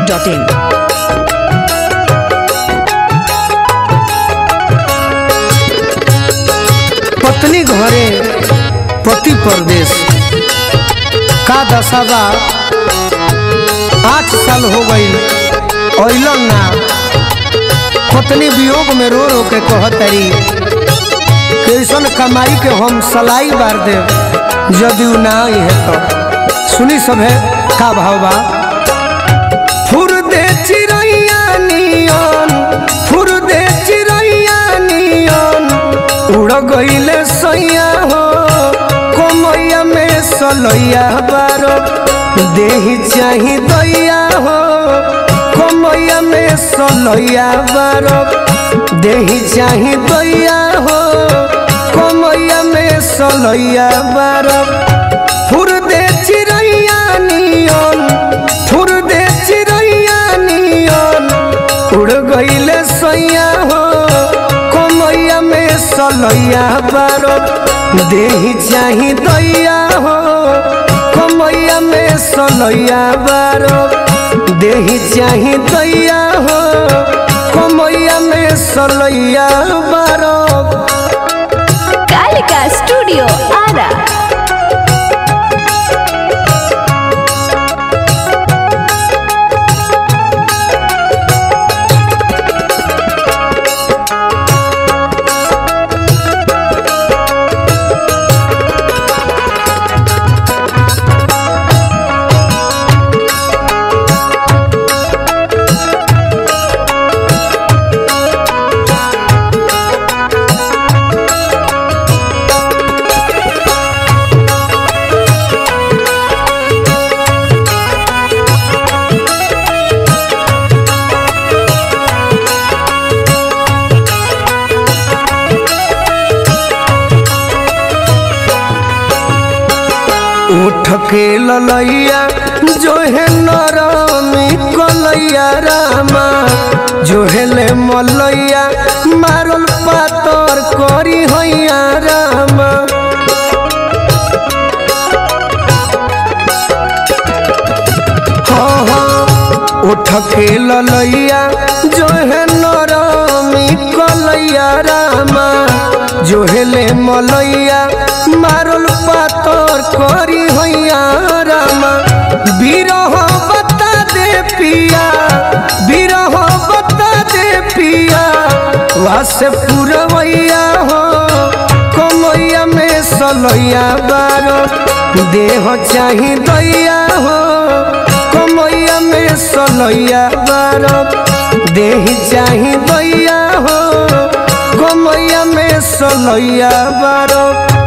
masti.in. पत्नी घरे पति परदेश का दशा बा आठ साल हो गई अइलन ना पत्नी वियोग में रो रो के कहतरी कैसन कमाई के हम सलाई बार दे यदि उ ना है तो सुनी सभे का भाव बा फुर दे चिड़ैया नियन फुर दे चिड़ैया नियन उड़ गईले सैया हो कोमैया में सलैया बारो देही चाही दैया हो कोमैया में सलैया बारो देही चाही दैया हो कोमैया में सलैया बारो फुर दे चिड़ैया नियन फुर दे चिड़ैया नियन उड़ गईले सैया हो कोमैया में सलैया बारो देही चाही दैया हो कोमैया में सलैया बारो देही चाही दैया हो कोमैया में सलैया बारो Kalika Studio Ara. उठ के ललैया जो है नरमी कलैया रामा जो है ले मलैया मारल पातर करी हैया रामा हाँ हाँ उठ के ललैया जो है नरमी कलैया रामा जो है ले मलैया मारल पातर करी हैया रामा बिरह बता दे पिया बिरह बता दे पिया वासे पुरवैया हो कमैया में सलैया बारो देह चाही दैया हो कमैया में सलैया बारो देह चाही दैया हो कमैया में सलैया बारो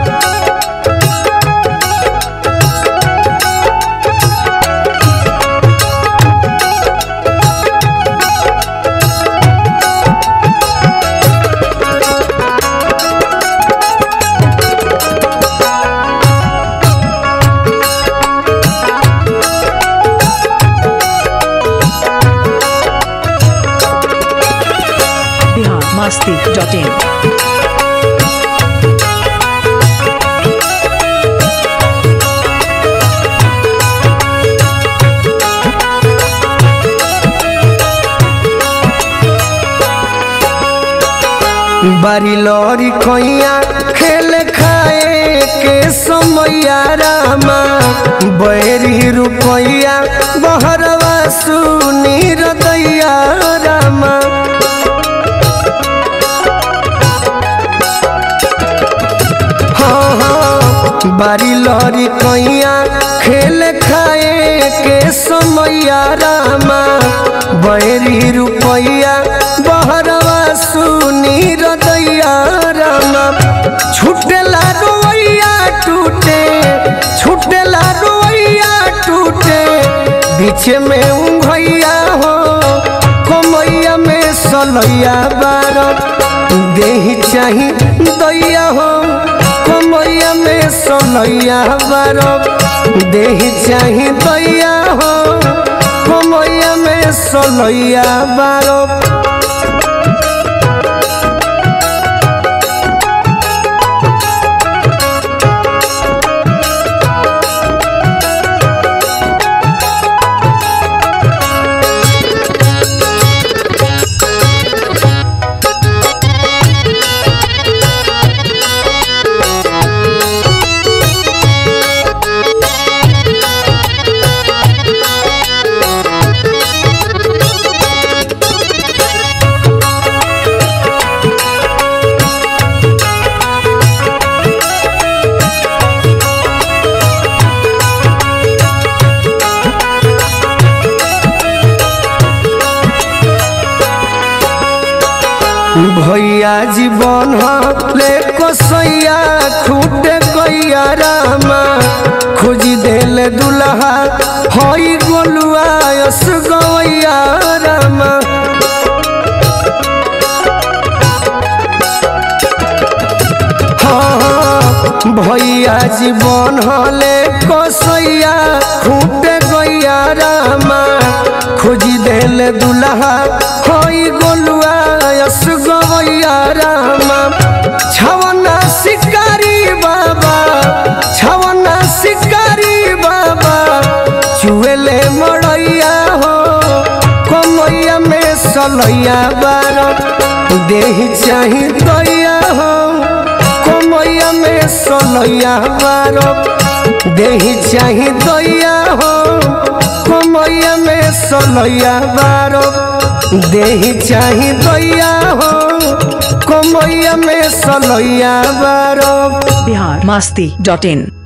Bihar masti.in. बारी लौरी कैया खेल खाए के समैया रामा बैरी रुपैया बहरवा सुनी रदैया रामा हाँ हाँ बारी लौरी कैया खेल खाए के समैया रामा बैरी रुपैया बहरवा सुनी रदैया रामा छुटेला रोइया टूटे छुटेला रोइया टूटे बीच में उंघैया हो कमैया में सलैया बारो देही चाही दैया हो कमैया में सलैया बारो देही चाही दैया हो कमैया में सलैया बारो भैया जीवन ले कसैया खूटे गैया रामा खोजी देले दुल्हा हई गोलुआ यस गवैया रामा हाँ, भैया जीवन हले कसैया खूटे गैया रामा खोजी देले दुल्हा हई गोलुआ यस गवैया रामा छवना शिकारी बाबा छवना शिकारी बाबा चुएले मड़ैया हो कमैया में सलैया बार देही चाही दैया हो कमैया में सलैया बार देही चाही दैया हो कमैया में सलैया बार देही चाही दैया हो कमैया में सलैया बार बिहार मस्ती डॉट इन